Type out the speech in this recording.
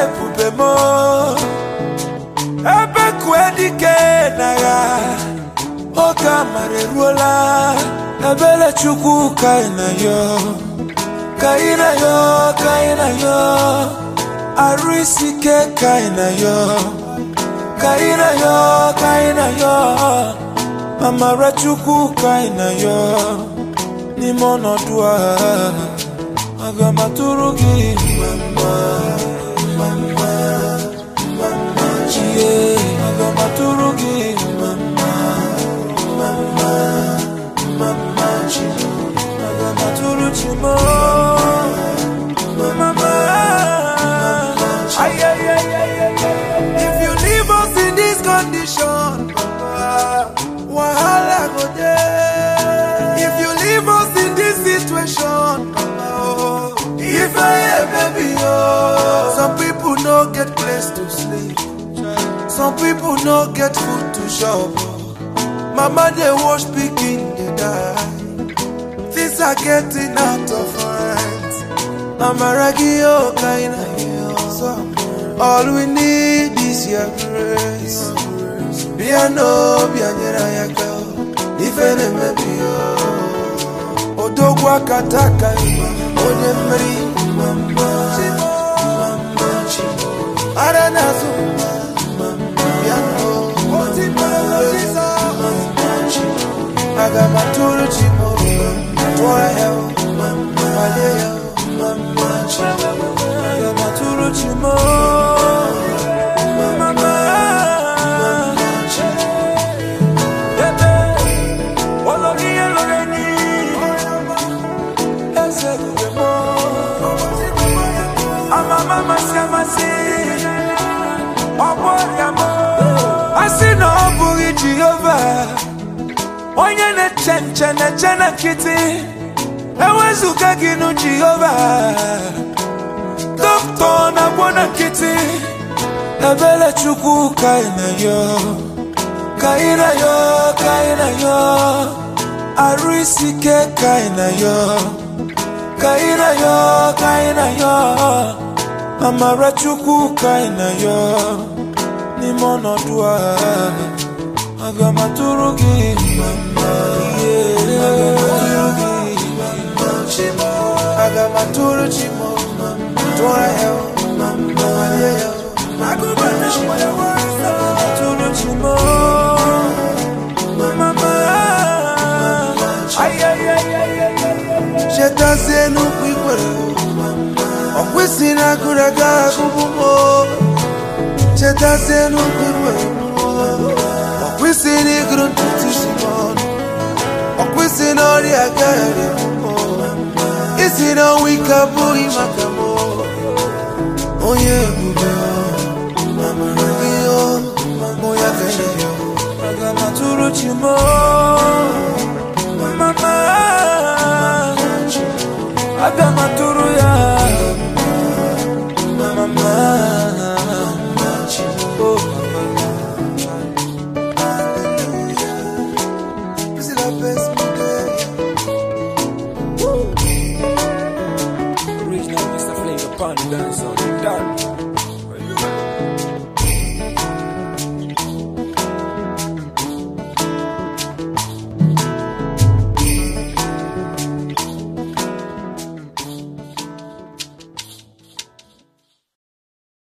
ebube m ebe kue dike n'agha oge amara eruola ebere chukwu ka ị na yo ka ị na yo ka ị na yo arụ isi ike ka ị na yo ka ị na yo ka ị na yo amara chukwu ka ị na yo n'ime ọnọdụ a aga m atụrụ gị mama mama mama chie aga m atụrụ gị mama mama mama chi aga m atụrụ chi m mama ay ay ay ay ay if you leave us in this condition papa wahala go dey if you leave us in this situation papa oh if i hear baby oh some people no get place to sleep some people no get food to chop mama dey wash pikin dey die things are getting out of hand amaragi oh kind of all we need is your grace bịa n'obi anyere anyị aka ife na-emebi ya odogwu aka taka onye mmeri mama mama chi ara na-azụ bịa n'obi mama chi aga m atụrụ chi m obi tụọ ya malie ya mama chi aga m atụrụ chi m mama chi ebe olórí elóre ní ẹsẹ̀ gbogbo mọ́ amama masi amasi ọgbọ ya mọ asị na ọ bụghị jehova onye na-eche nche na-eche na nkịtị ewezụga gị nụ jehova dọkịta na-agwọ na nkịtị ebere chukwu ka ị na yo ka ị na yo ka ị na yo arụ isi ike ka ị na yo ka ị na yo ka ị na yo amara chukwu ka ị na yo n'ime ọnọdụ a aga m atụrụ gị mama yeah. aga m atụrụ chi m tụọ ya mama yeah. atụrụ chi m mama ay ay ay ay ay chetazie n'ukwu ikwere ọ kwesị na agụrụ aga agụbụ m chetazie n'ukwu ikwere ọ kwesị na ịgụrụ ntutu isi m ọnụ ọ kwesị na ọrịa agaghị isi na ọnwa ike abụghị maka m onye ebube amara gị mụ ya ka enye ya aga m atụrụ chi m mama aga m atụrụ ya mama oh This is the best day. Original Mr. Flavor Pond dance on the dance.